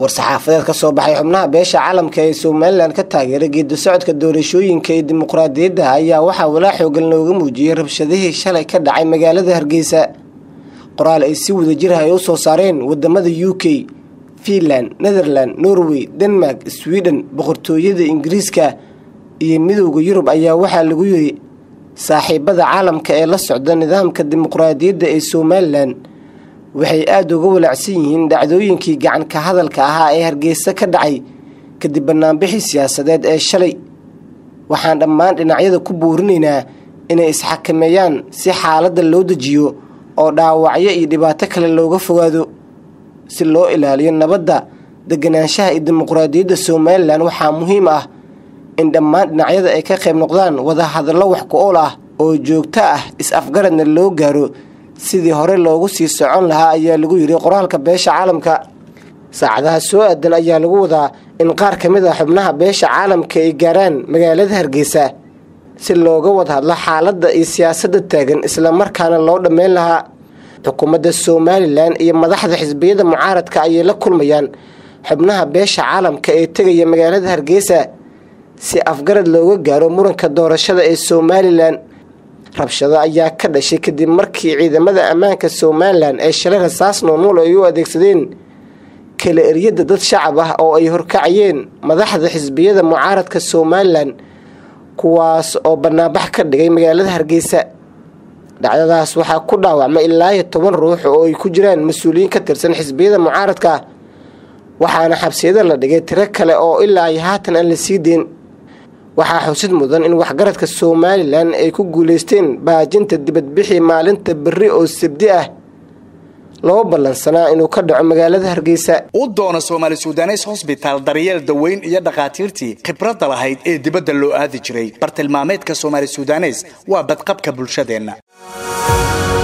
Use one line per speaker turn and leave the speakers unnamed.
war-saxaafadeed ka soo baxay xubnaha beesha caalamka ee somalilan ka taageeray geedi socodka doorashooyinka iyo dimuqraadiyadda ayaa waxaa walaa xoogan looga muujiyey rabshadihii shalay ka dhacay magaalada hargeysa qoraal ay si wadajir ah ay u soo saareen wadamada u k finland netherland norway denmark sweden boqortooyada ingiriiska iyo midowda yurub ayaa waxaa lagu yiri saaxiibada caalamka ee la socda nidaamka dimuqraadiyadda ee somalilan waxay aada uga walaacsan yihiin dhacdooyinkii gacanka hadalka ahaa ee hargeysa ka dhacay kadib banaanbixii siyaasadeed ee shalay waxaan dhammaan dhinacyada ku buurinaynaa inay isxakameeyaan si xaaladda loo dejiyo oo dhaawacyo iyo dhibaato kale looga fogaado si loo ilaaliyo nabadda deganaanshaha iyo dimuqraadiyadda somalilan waxaa muhiim ah in dhammaan dhinacyada ay ka qayb noqdaan wada hadallo wax ku ool ah oo joogto ah is-afgaradna loo gaaro sidii hore loogu sii socon lahaa ayaa lagu yidhi qoraalka beesha caalamka saacadaha soo aadan ayaa lagu wadaa in qaar ka mid ah xubnaha beesha caalamka ay gaaraan magaalada hargeysa si looga wada hadlo xaaladda iyo siyaasadda taagan islamarkaana loo dhammeyn lahaa xukuumadda somalilan iyo madaxda xisbiyada mucaaradka ayay la kulmayaan xubnaha beesha caalamka ee tegaya magaalada hargeysa si afgarad looga gaaro muranka doorashada ee somalilan rabshado ayaa ka dhashay kadib markii ciidamada ammaanka somalilan ee shalay rasaas noonuul ay u adeegsadeen kala eryada dad shacab ah oo ay horkacayeen madaxda xisbiyada mucaaradka somalilan kuwaas oo banaanbax ka dhigay magaalada hargeysa dhacdadaas waxaa ku dhaawacmay ilaa iyo toban ruux oo ay ku jiraan mas-uuliyiin ka tirsan xisbiyada mucaaradka waxaana xabsiyada la dhigay tiro kale oo ilaa iyo haatan aan la sii deyn waxaa xusid mudan in waxgaradka somalilan ay ku guuleysteen baajinta dibadbixii maalinta berri oo sabdi ah loo ballansanaa inuu ka dhaco magaalada hargeysa
u doono soomaali sudanes hosbitaal daryeel daweyn iyo dhakhaatiirtii khibradda lahayd ee dibadda loo aadi jiray bartilmaameedka soomaali sudanes waa badqabka bulshadeenna